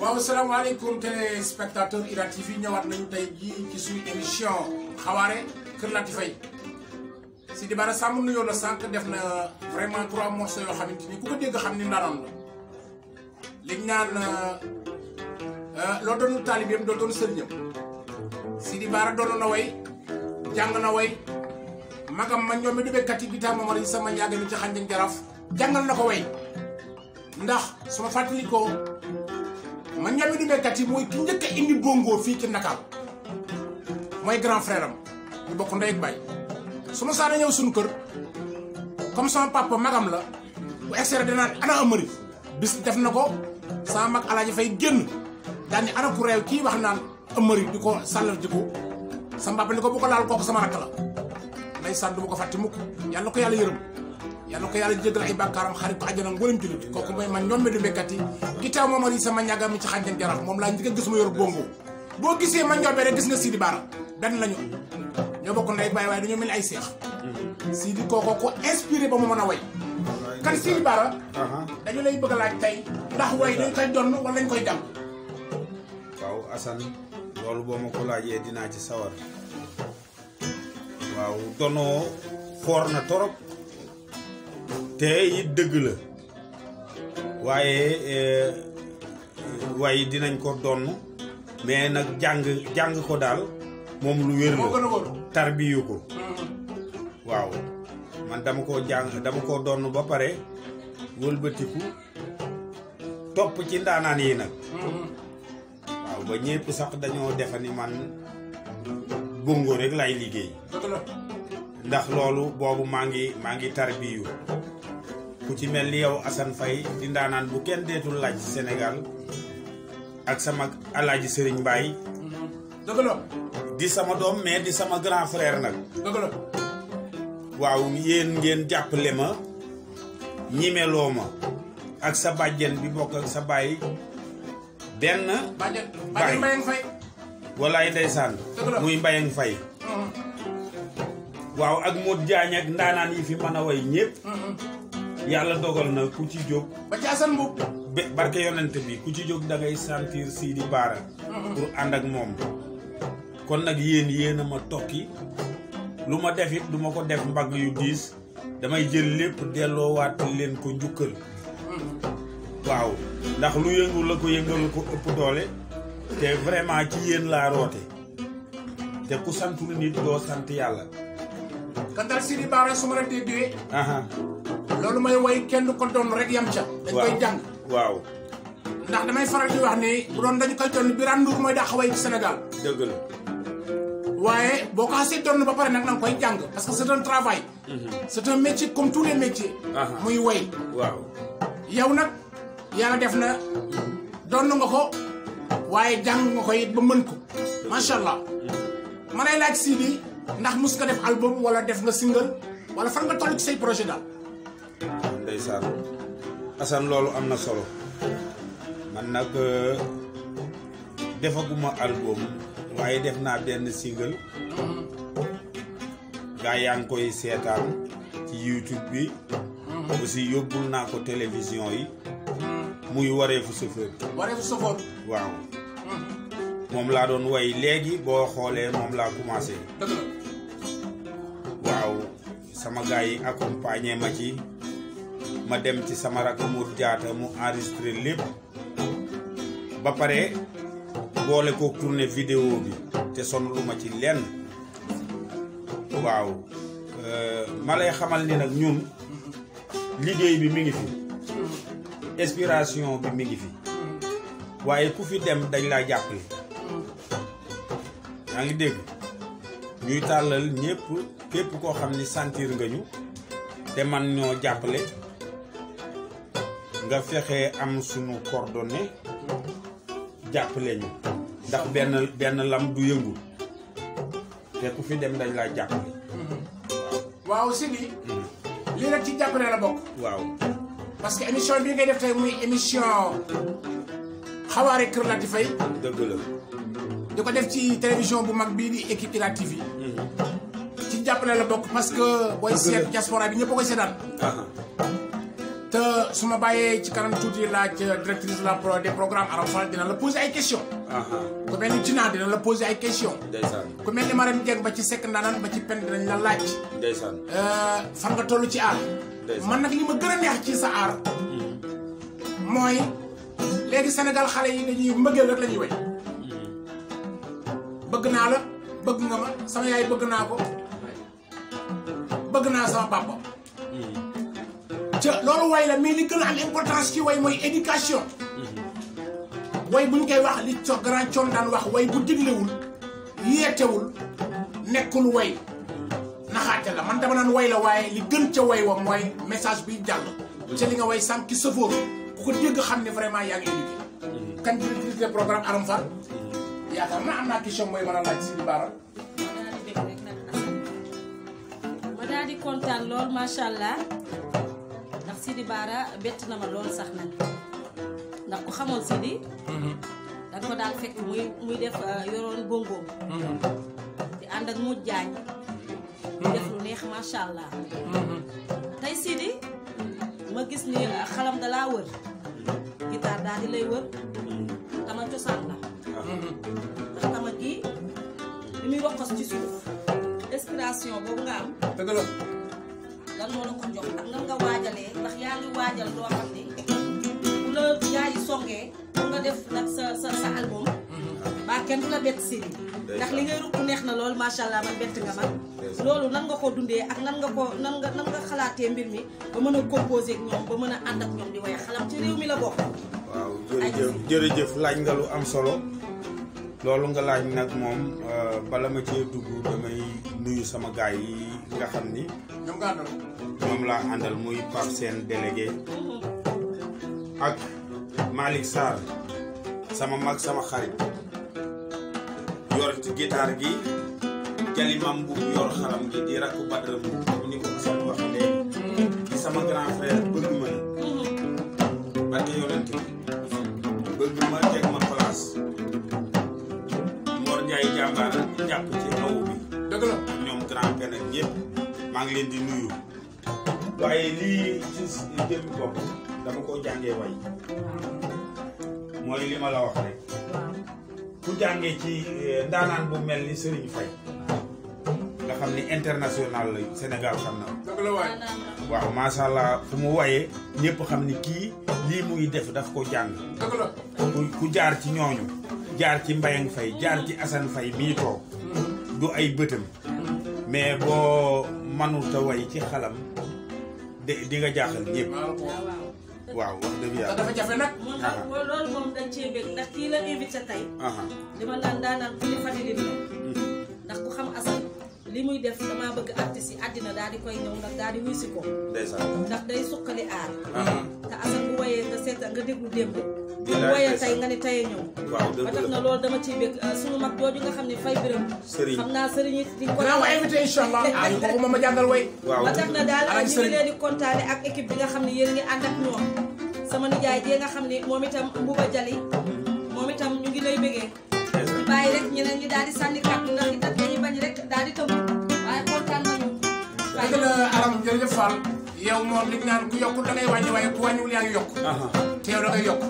waaw salaamaaleykum téléspectateur Ira TV ñëwaat nañu tey jii ci suñu émission xawaare Kër Latifay Sidi Bara Samb nuyoo la sànq def na vraiment trois morceaux yoo xamante ni ku ko dégg xam ni ndaroon la liñ naan loo doonu taalibeem doo doon sëriñam Sidi Bara doon na way jàng na way magam ma ñoom mi du béykat yi bi tam moom sama njàng mi ci xànjang jaraaf jàngal na ko way ndax su ma fàttalikoo man ñoom di béykat yi mooy ki njëkk a indi bongo fii ci Ndakaar mooy grand frère am ñu bokk ndey ak baay su ma saana ñëw suñu kër comme sama papa magam la bu extrait danaan ana amari bis def na ko sama mag alaaji fay génn daal ni ana ku réew kii wax naan amari di ko sàllal ji ko sama papa ni ko bu ko laal kooku sama rakk la ndeysaan du ma ko fàtte mukk yàlla ko yàlla yërëm yàlla ko yàlla jégal ay bàkkaaram xarit ko àjjana ngóolem jullit kooku mooy man ñoom mi du béykat yi gittaaw moom ari sama ñàgga mi ci xànjan jaraaf moom laa njëkk a gis mu yor bongo boo gisee ma njombe rek gis nga Sidi Bara benn lañu ñoo bokk ndey baay waaye dañoo mel ay seex Sidi kooko ko inspiré ba mu mën a way kan Sidi Bara dañu lay bëgg a laaj tey ndax way dañ koy donn wala dañ koy jàng waaw Assane loolu boo ma ko laajee dinaa ci sawar waaw donoo foor na torop te it dëgg la waaye waaye dinañ ko donn mais nag jàng jàng ko daal moom lu wér moo gën a la wóor tarbiyu ko waaw man dama koo jàng dama koo donn ba pare wëlbatiku topp ci ndaanaan yi nag waaw ba ñépp sax dañoo defa ni man bongo rek lay liggéey dëgg la ndax loolu boobu maa ngi maa ngi tarbiyu ku ci mel ni yow Assane Faye di ndaanaan bu kenn deetul laaj ci Sénégal ak sama alaaji Sëriñ Mbaay dëgg la di sama doom mais di sama grand frère nag dëgg la waaw yéen ngeen jàppale ma ñimeloo ma ak sa bàjjen bi bokk ak sa baay benn bàjjen Baay. bàjjen Mbayang Fay walaay ndeysaan Dëgg la. muy mbayang fay waaw ak Modou Diagne ak ndaanaan yi fi mën a way ñëpp yàlla dogal na ku ci jóg ba ci Assane Mbuub be- barke yonent bi ku ci jóg da ngay sentir Sidi Bara pour ànd ak moom kon nag yéen yéen a ma tokki lu ma def it du ma ko def mbagg yu diis damay jël lépp delloowaat leen ko njukkal waaw ndax lu yëngu la ko yëngal ko ëpp doole te vraiment ci yéen laa roote te ku santul nit doo sant yàlla kan daal Sidi Bara su ma la déggee aha loolu may way kenn du ko doon rek yam ca dañ koy jàng waaw ndax damay faral di wax ni bu doon dañu koy doon Birane Ndour mooy dàq way ci Sénégal dëgg la waaye boo ko xasee doon ba pare nag na nga koy jàng parce que c'est un travail c'est un métier comme tous les métiers Aha. muy way waaw yow nag yàlla def na doon nga ko waaye jàng nga ko it ba mën ko macha allah ma lay laaj Sidi ndax mus nga def album wala def nga single wala fan nga toll ci say projet daal ndeysaan Assane loolu am na solo man nag euh, defaguma album waaye def naa benn single gaa yaa ngi koy seetaan ci YouTube bi aussi yóbbul naa ko télévision yi muy wareefu chauffeur waree fu sofoon waaw moom laa doon way léegi boo xoolee moom laa commencé dëgg la waaw sama gars yi accompagné ma ci ma dem ci sama rakk mu jaata mu enregistré lépp ba pare boole ko tourné vidéo bi te sonlu ma ci lenn waaw euh, ma lay xamal ni nag ñun liggéey bi mi ngi fi inspiration bi mi ngi fi waaye ku fi dem dañ laa jàppale yaa ngi dégg ñuy tàllal ñëpp képp koo xam ni sentir nga ñu te man ñoo jàppale nga fexe am sunu coordonnée jàppale ñu ndax benn benn lam du yëngu te ku fi dem dañ laa jàppale waaw Sidi lii nag ci jàppale la bokk waaw parce que émission bii ngay def tey muy émission xawaare Kër Latifay dëgg la di ko def ci télévision bu mag bii di équipe Ira TV ci jàppale la bokk parce que booy seet diaspora bi ñëpp a koy seetaan aha te su ma bàyyee ci kanam tuuti laaj directrice la pro des programmes Aram Fall dina la poser ay questions aha ku mel ni Tina dina la poser ay questions ndeysaan ku mel ni Marème Dieng ba ci sekk ndaanaan ba ci pen dinañ la laaj ndeysaan Euh, fan nga toll ci aar Ndeysaan. man nag li ma gën a neex ci sa aar mooy léegi Sénégal xale yi dañuy mbëggeel rek la ñuy way bëgg naa la bëgg nga ma sama yaay bëgg naa ko bëgg naa sama papa ca loolu way la mais li gën a am importance ci way mooy éducation way buñ koy wax li co grand coon daan wax way bu diglewul yeetewul nekkul way naxaate la man dama naan way la waaye li gën ca way wa mooy message biy jàll ca li nga way sànq ci sëfoor ku ko dégg xam ne vraiment yaa ngi éduqué kan directrice des programmes Aram Fall yaakaar naa am naa question mooy mën a laaj si Bara ma daal di bëgg rek nag Assane ma daal di kontaan lool macha allah ndax Sidi Bara bett na ma lool sax nag ndax ku xamoon Sidi danga ko daal fekk muy muy def euh, yoroon bongoom di ànd ak mu jaañ di def lu neex macha allah tey Sidi ma gis ni euh, xalam dalaa wër guitare daal di lay wër tama cosaan la ndax tama gi li muy rokkos ci suuf inspiration boobu nga am dëgg la lan moo la ko jox ak nan nga waajalee ndax yaa ngi waajal loo xam ni bu la gaa yi songee pour nga def nag sa sa sa album baa kenn du la bett Sidi ndax li ngay rukk neex na lool macha allah man bett nga man loolu nan nga ko dundee ak nan nga ko nan nga nan nga xalaatee mbir mi ba mën a composer ak ñoom ba mën a ànd ak ñoom di way xalam ci réew mi la bokk waaw jërëjëf jërëjëf laaj nga lu am solo loolu nga laaj nag moom euh, bala ma cee dugg damay nuyu sama gaay yi nga xam ni ñoom nga àndal moom laa àndal muy Pape Sène délégué ak Malick Sarr sama mag sama xarit yor ci guitare gi jalimam bu yor xalam gi di rakku Badara bu comme ni ko Assane waxee léegi di sama grand frère bëgg ma la barke yonent bi bëgg ma teg ma place Mor Ndiaye jàmbaar jàpp ci awu bi dëgg la ñoom grand pen ak ñëpp maa ngi leen di nuyu waaye lii ci jëm bopp dama ko jàngee way mooy li ma la wax rek ku jàngee ci eh, ndaanaan bu mel ni Serigne Faye nga xam ni international la Sénégal xam na ko. dëgg la waay waaw macha allah fu mu wayee ñëpp xam ni kii lii muy def daf ko jàng dëgg la ku ku jaar ci ñooñu jaar ci Mbayang Faye jaar ci Assane Faye mii toog du ay bëtam mais boo manut a way ci xalam di di nga jaaxal ñëpp waaw waaw waaw wax dëgg te yàlla dafa jafe nag moom nag loolu moom dañ cee bëgg ndax kii la invité tey aha li ma naan daanaan ku ñu fàttali la ndax ku xam Assane li muy def damaa bëgg artistes yi àddina daal di koy ñëw nag daal di wuy si ko ndeysaan ndax day suqali aar aha te Assane bu wayee nga seeta nga déglu démb bu Bilaay wayee ndeysaan. tey nga ne teye ñëw waaw ba dëgg tax na la loolu dama ciy bëgg sunu mag jooju nga xam ne fay biram Sëriñ. xam naa sëriñ yi di ko dinaa ko invité incha allah ay kooku moom ma jàngal way waaw ba tax na daal Alaaji ñu ngi Sëriñ. leen di kontaane ak équipe bi nga xam ne yéen a ngi ànd ak ñoom sama nijaay jee nga xam ne moom itam Mbuba Jali moom itam ñu ngi lay bëggee ñu bàyyi rek ñeneen ñi daal di sànni kàddu ndax itam dañuy bañ rek daal di tënku waaye kontaan nañu dëgg la aram jërëjëf Fall yow moom li ñu naan ku yokkul da ngay wàññi waaye ku wàññiwul yaa ngi yokk aha te yow da ngay yokk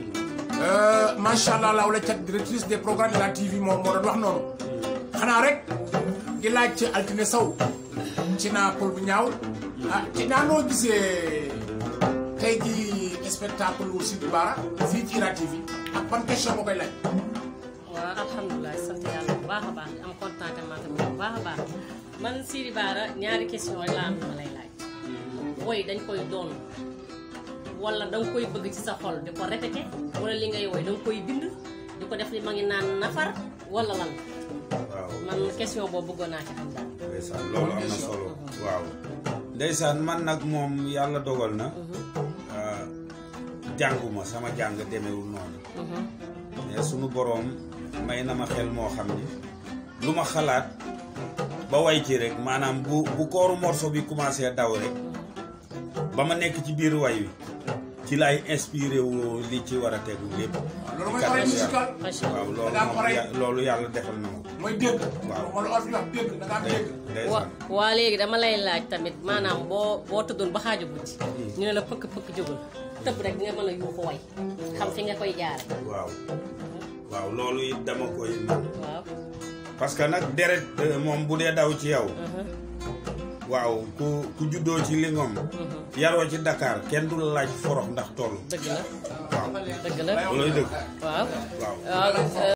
macha allah laaw la cat directrice des programmes de la TV moom moo doon wax noonu xanaa rek di laaj ci altine saw ci naa pol bu ñaaw ah ci naa noo gisee tey ji spectacle wu Sidi Bara fii ci Ira TV ak ban question moo koy laaj waaw alhamdulilah sant yàlla bu baax a baax am contentement tamit bu baax a baax man Sidi Bara ñaari question rek laa am lu ma lay laaj woy dañ koy doon wala da nga koy bëgg ci sa xol di ko répété wala li ngay woy da nga koy bind di ko def li ma ngi naan nafar wala lan waaw man question boobu bëggoon naa ci xam daal ndeysaan loolu am na solo waaw ndeysaan man nag moom yàlla dogal na ah, jànguma sama jàng demewul noonu mais sunu boroom may na ma xel moo xam ni lu ma xalaat ba way ci rek maanaam bu bu kooru morceau bi commencé daw rek ba ma nekk ci biir way wi ci lay inspiré woo li ci war a tegu lépp loolu mooy Ci oreille kàddu musicale macha waaw allah loolu Da nga am moom oreille. ya- loolu yàlla defal na ma ko mooy dégg Waaw. wala olof yi wax dégg da nga am dégg wa ndeysaan waa léegi dama lay laaj tamit maanaam boo boo tëddoon ba xaaju guddi ñu ne la pëkk pëkk jógul tëb rek nga mën a yuuxu way xam fi nga koy jaare waaw waaw loolu it dama koy man waaw parce que nag deret euh, moom bu dee daw ci yow waaw ku ku juddoo ci lingom yaroo ci Dakar kenn du la laaj forox ndax toll dëgg la waaw dëgg la looloy dëgg waaw waaw waaw